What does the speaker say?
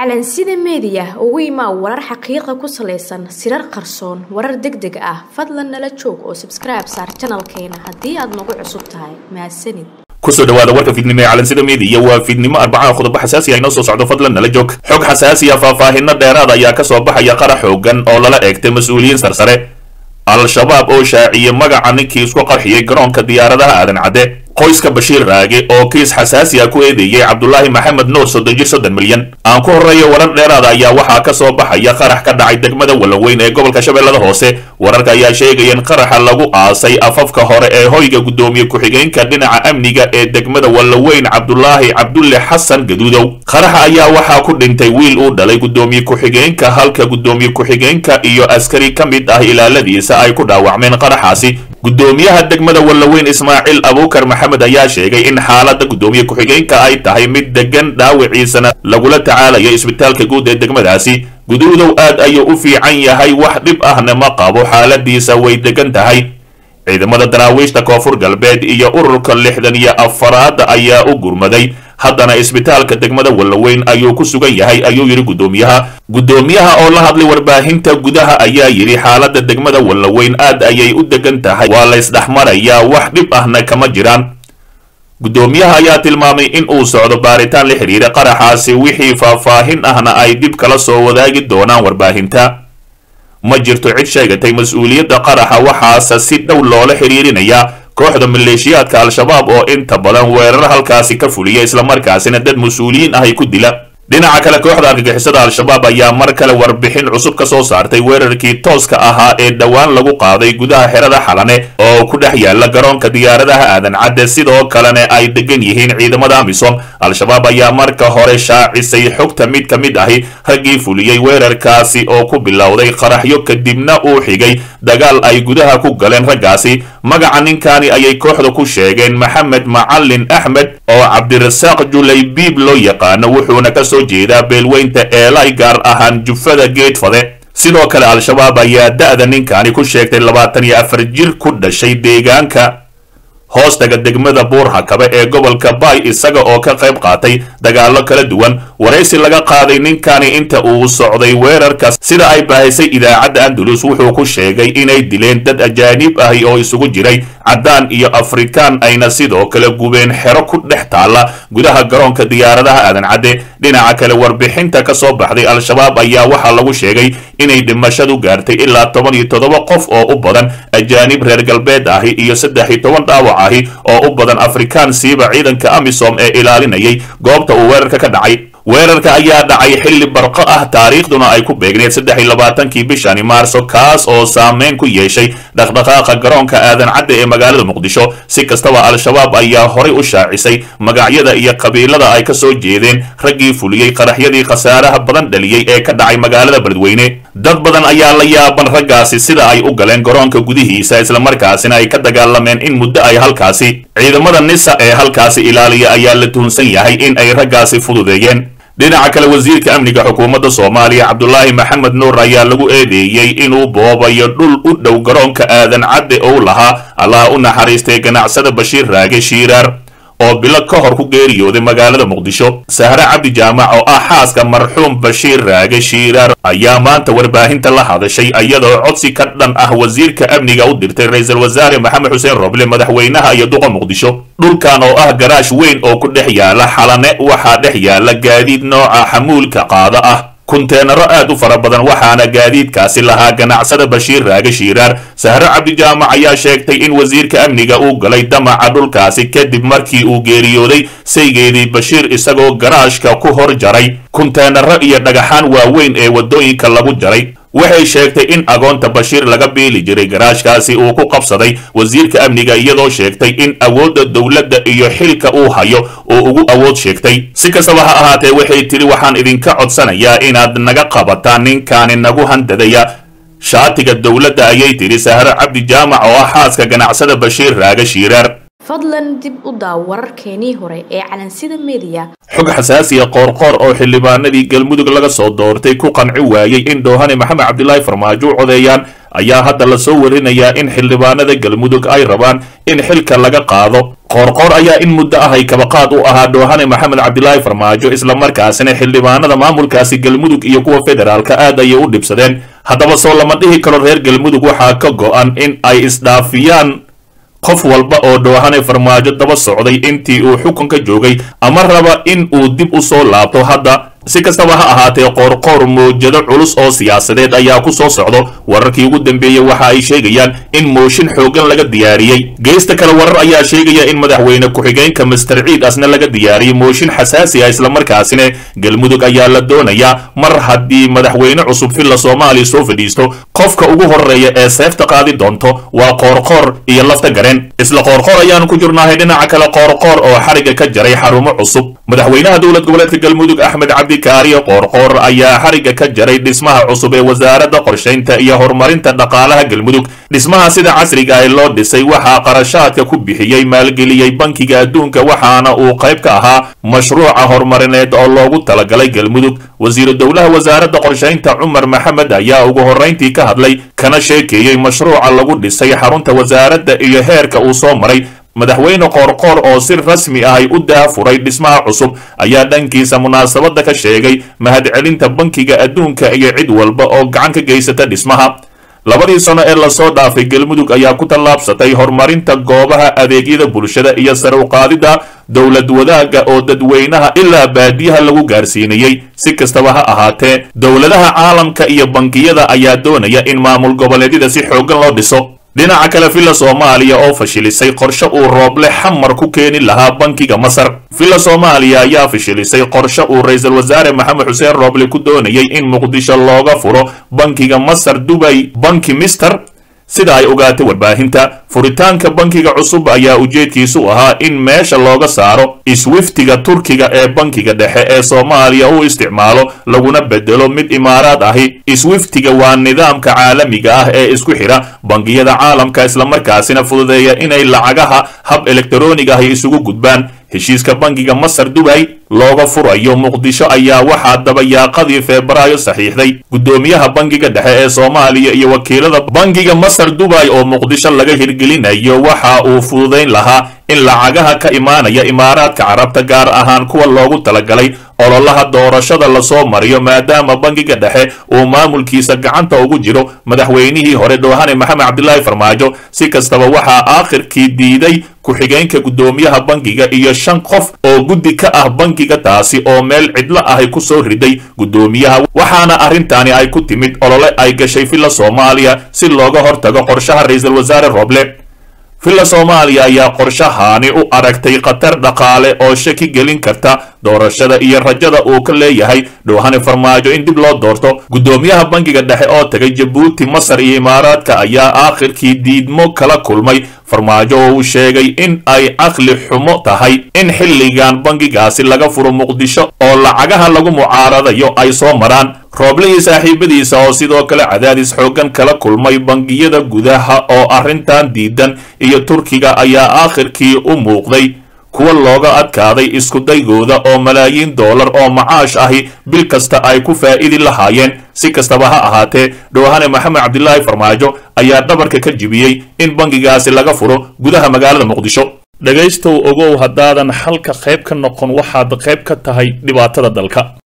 calansida meediya ugu imaa warar xaqiiqa ku salaysan sirar qarsoon warar deg deg ah fadlan nala joog oo sabskribe saar janalkeena haddii aad nagu cusub tahay mahadsanid kusoo dhawaada warka fiidnimo ee calansida meediya waa fiidnimo arbacaha qodobo xasaasi ah inoo soo socdo fadlan nala joog xog xasaasiya faahfaahino dheeraad ayaa ka soo baxaya qara xoogan oo lala eegtay mas-uuliyiin sarsare al-shabaab oo shaaciyey magaca ninkii isku qarxiyey garoonka diyaaradaha aadan cadde qoyska bashiir raage oo kiis xasaasi ah ku eedeeyey cabdulaahi maxamed nuur soddon jir soddon milyan aan ku horreeya warar dheeraada ayaa waxaa ka soo baxaya qarax ka dhacay degmada wallaweyn ee gobolka shabeellada hoose wararka ayaa sheegaya in qaraxa lagu aasay afafka hore ee hoyga guddoomiye ku-xigeenka dhinaca amniga ee degmada wallaweyn cabdulaahi cabdulle xasan gaduudow qaraxa ayaa waxaa ku dhintay wiil uu dhalay guddoomiye ku-xigeenka halka guddoomiye ku-xigeenka iyo askari ka mid ah ilaaladiisa ay ku dhaawacmeen qaraxaasi guddoomiyaha degmada wallaweyn ismaaciil abuukar maxamed ayaa sheegay in xaaladda guddoomiye ku-xigeenka ay tahay mid degan dhaawiciisana lagula tacaalayo isbitaalka guud ee degmadaasi guduudow aad ayuu u fiican yahay wax dhib ahna ma qabo xaaladiisa way degan tahay ciidamada daraawiishta koonfur galbeed iyo ururka lixdan iyo afaraad ayaa u gurmaday haddana isbitaalka degmada wallaweyn ayuu ku sugan yahay ayuu yidhi guddoomiyaha guddoomiyaha oo la hadlay warbaahinta gudaha ayaa yidhi xaaladda degmada wallaweyn aad ayay u degan tahay waa laysdhexmarayaa wax dhib ahna kama jiraan guddoomiyaha ayaa tilmaamay in uu socdo baaritaan la xidhiira qaraxaasi wixii faahfaahin ahna ay dib kala soo wadaagi doonaan warbaahinta ma jirto cid sheegatay mas-uuliyadda qaraxa waxaase si dhow loola xidhiirinayaa kooxda maleeshiyaadka al-shabaab oo inta badan weerar halkaasi ka fuliya islamarkaasina dad mas-uuliyiin ah ay ku dila dhinaca kale kooxda argagixisada al-shabaab ayaa mar kale warbixin cusub ka soo saartay weerarkii tooska ahaa ee dhowaan lagu qaaday gudaha xerada xalane oo ku dhex yaala garoonka diyaaradaha aadan cadde sidoo kalena ay degan yihiin ciidamada amisom al-shabaab ayaa marka hore shaacisay xogta mid ka mid ahi raggii fuliyey weerarkaasi oo ku bilowday qaraxyo kadibna uu xigay dagaal ay gudaha ku galeen raggaasi magaca ninkani ayay kooxda ku sheegeen maxamed macalin axmed oo cabdirasaaq julaybiib loo yaqaano wuxuuna ka soo jeedaa beelweynta eelay gaar ahaan jufada geedfade sidoo kale al-shabaab ayaa da-da ninkani ku sheegtay labaatan iyo afar jir ku dhashay deegaanka hoostaga degmada buurhakabe ee gobolka bay isaga oo ka qayb qaatay dagaallo kala duwan waraysi laga qaaday ninkani inta uu socday weerarkaas sida ay baahisay idaacadda andalus wuxuu ku sheegay inay dileen dad ajaanib ahi oo isugu jiray caddaan iyo afrikaan ayna sidoo kale gubeen xero ku dhex taalla gudaha garoonka diyaaradaha aadan cadde dhinaca kale warbixinta ka soo baxday al-shabaab ayaa waxaa lagu sheegay inay dhimashadu gaartay ilaa toban iyo toddoba qof oo u badan ajaanib reer galbeed ahi iyo saddex iyo toban dhaawac ahi oo u badan afrikaan siiba ciidanka amisom ee ilaalinayay goobta uu weerarka ka dhacay weerarka ayaa dhacay xilli barqo ah taariikhduna ay ku beegneed saddex iyo labaatankii bishani maarso kaas oo saameyn ku yeeshay dhaqdhaqaaqa garoonka aadan cadde ee magaalada muqdisho si kastaba al-shabaab ayaa horay u shaacisay magacyada iyo qabiilada ay ka soo jeedeen raggii fuliyey qaraxyadii khasaaraha badan dhaliyey ee ka dhacay magaalada beledweyne dad badan ayaa la yaaban raggaasi sida ay u galeen garoonka gudihiisa islamarkaasina ay ka dagaalameen in muddo ay halkaasi ciidamada nisa ee halkaasi ilaaliya ayaa la tuhunsan yahay in ay raggaasi fududeeyeen dhinaca kale wasiirka amniga xukuumadda soomaaliya cabdulaahi maxamed nuur ayaa lagu eedeeyey inuu boobayo dhul u dhow garoonka aadan cadde ou lahaa allaha u naxariistay ganacsada bashiir raage shiiraar oo bilo ka hor ku geeriyooday magaalada muqdisho sahre cabdi jaamac oo ah xaaska marxuum bashiir raage shiiraar ayaa maanta warbaahinta la hadashay iyadoo codsi ka dhan ah wasiirka amniga u dirtay ra-iisul wasaare maxamed xuseen roble madaxweynaha iyo duqa muqdisho dhulkan oo ah garaash weyn oo ku dhex yaala xalane waxaa dhex yaala gaadiid nooca xamuulka qaada ah kunteenaro aad u fara badan waxaana gaadiidkaasi lahaa ganacsada bashiir raage shiiraar sahre cabdijaamac ayaa sheegtay in wasiirka amniga uu galay damaca dhulkaasi kadib markii uu geeriyooday saygeedii bashiir isagoo garaashka ku hor jaray kunteenaro iyo dhagaxaan waaweyn ee waddooyinka lagu jaray waxay sheegtay in agoonta bashiir laga biili jiray garaashkaasi uu ku qabsaday wasiirka amniga iyadoo sheegtay in awoodda dowladda iyo xilka uu hayo uu ugu awood sheegtay si kastaba ha ahaatee waxay tidhi waxaan idinka codsanayaa inaad naga qabataan ninkaani nagu handadaya shaatiga dowladda ayay tidhi sahre cabdi jaamac oo ah xaaska ganacsada bashiir raage shiiraar fadlan dib u daaw wararkeenii hore ee calansida meediya xog xasaasiya qoorqoor oo xildhibaanadii galmudug laga soo doortay ku qanci waayey in doohane maxamed cabdilaahi farmaajo u codeeyaan ayaa hadda lasoo warinayaa in xildhibaanada galmudug ay rabaan in xilka laga qaado qoorqoor ayaa in muddo ah ay kabaqaad u ahaa dhoohane maxamed cabdilaahi farmaajo islamarkaasina xildhibaanada maamulkaasi galmudug iyo kuwa federaalka aad ayay u dhibsadeen haddaba soo lama dhihi karo reer galmudug waxaa ka go-an in ay isdhaafiyaan qof walba oo dhoohane farmaajo daba socday intii uu xukunka joogay ama raba in uu dib u soo laabto hadda si kastaba ha ahaatee qoorqoor mawjado culus oo siyaasadeed ayaa ku soo socdo wararkii ugu dambeeyey waxa ay sheegayaan in mooshin xooggan laga diyaariyey geesta kale warar ayaa sheegaya in madaxweyne ku-xigeenka master ciid asna laga diyaariyey mooshin xasaasi ah islamarkaasina galmudug ayaa la doonayaa mar haddii madaxweyne cusub villa soomaaliya soo fadhiisto qofka ugu horeeya ee seefta qaadi doonto waa qoorqoor iyo lafta gareen isla qoorqoor ayaanu ku jirnahay dhinaca kale qoorqoor oo xariga ka jaray xarumo cusub madaxweynaha dowlad goboleedka galmudug axmed cabdi kaariyo qoorqoor ayaa xariga ka jaray dhismaha cusub ee wasaaradda qorshaynta iyo horumarinta dhaqaalaha galmudug dhismaha sida casriga ah loo dhisay waxaa qarashaadka ku bixiyey maalgeliyey bankiga adduunka waxaana uu qayb ka ahaa mashruuca horumarineed oo loogu talagalay galmudug wasiiru dowlaha wasaaradda qorshaynta cumar maxamed ayaa ugu horrayntii ka hadlay kana sheekeeyey mashruuca lagu dhisay xarunta wasaaradda iyo heerka uu soo maray madaxweyne qoorqoor oo si rasmi ah ay u daafuray dhismaha cusub ayaa dhankiisa munaasabadda ka sheegay mahadcelinta bankiga adduunka iyo cid walba oo gacan ka geysata dhismaha labadii sano ee lasoo dhaafay galmudug ayaa ku tallaabsatay horumarinta goobaha adeegyada bulshada iyo sare u qaadidda dowlad wadaagga oo dadweynaha ilaa baadiyaha lagu gaarsiinayey si kastaba ha ahaatee dowladaha caalamka iyo bankiyada ayaa doonaya in maamul goboleedyada si xooggan loo dhiso dhinaca kale villa soomaaliya oo fashilisay qorshe uu rooble xamar ku keeni lahaa bankiga masar villa soomaaliya ayaa fashilisay qorshe uu ra-iisul wasaare maxamed xuseen rooble ku doonayay in muqdisho looga furo bankiga masar dubay banki mister sida ay ogaatay warbaahinta furitaanka bankiga cusub ayaa ujeedkiisu ahaa in meesha looga saaro iswiftiga turkiga ee bankiga dhexe ee soomaaliya uu isticmaalo laguna bedelo mid imaaraad ahi iswiftiga waa nidaamka caalamiga ah ee isku xidha bangiyada caalamka islamarkaasina fududeeya inay lacagaha hab elektaroonig ahi isugu gudbaan heshiiska bankiga masar dubay looga furayo muqdisho ayaa waxaa dabayaaqadii febraayo saxiixday guddoomiyaha bankiga dhexe ee soomaaliya iyo wakiilada bankiga masar dubay oo muqdisho laga hirgelinayo waxa uu fududayn lahaa in lacagaha ka imaanaya imaaraadka carabta gaar ahaan kuwa loogu talagalay ololaha doorashada lasoo mariyo maadaama bankiga dhexe uu maamulkiisa gacanta ugu jiro madaxweynihii hore dhoohane maxamed cabdilaahi farmaajo si kastaba waxaa aakhirkii diiday ku-xigeenka guddoomiyaha bankiga iyo shan qof oo guddi ka ah bankiga taasi oo meel cidlo ahy ku soo riday guddoomiyaha waxaana arrintaani ay ku timid olole ay gashay villa soomaaliya si looga hortago qorshaha ra-iisul wasaare roble villa soomaaliya ayaa qorshahaani u aragtay khatar dhaqaale oo shaki gelin karta doorashada iyo rajada uu ka leeyahay dhoohane farmaajo in dib loo doorto guddoomiyaha bankiga dhexe oo tagay jabuuti masar iyo imaaraadka ayaa aakhirkii diidmo kala kulmay farmaajo oo uu sheegay in ay caqli xumo tahay in xilligan bankigaasi laga furo muqdisho oo lacagaha lagu mucaaradayo ay soo maraan rooble iyo saaxiibadiisa oo sidoo kale cadaadis xooggan kala kulmay bangiyada gudaha oo arrintan diidan iyo turkiga ayaa aakhirkii u muuqday kuwa looga adkaaday iskudaygooda oo malaayiin doolar oo macaash ahi bil kasta ay ku faa'idi lahaayeen si kastaba ha ahaatee dhoohane maxamed cabdilaahi farmaajo ayaa dhabarka ka jibiyey in bankigaasi laga furo gudaha magaalada muqdisho dhegaystow ogow haddaadan xalka qayb ka noqon waxaad qayb ka tahay dhibaatada dalka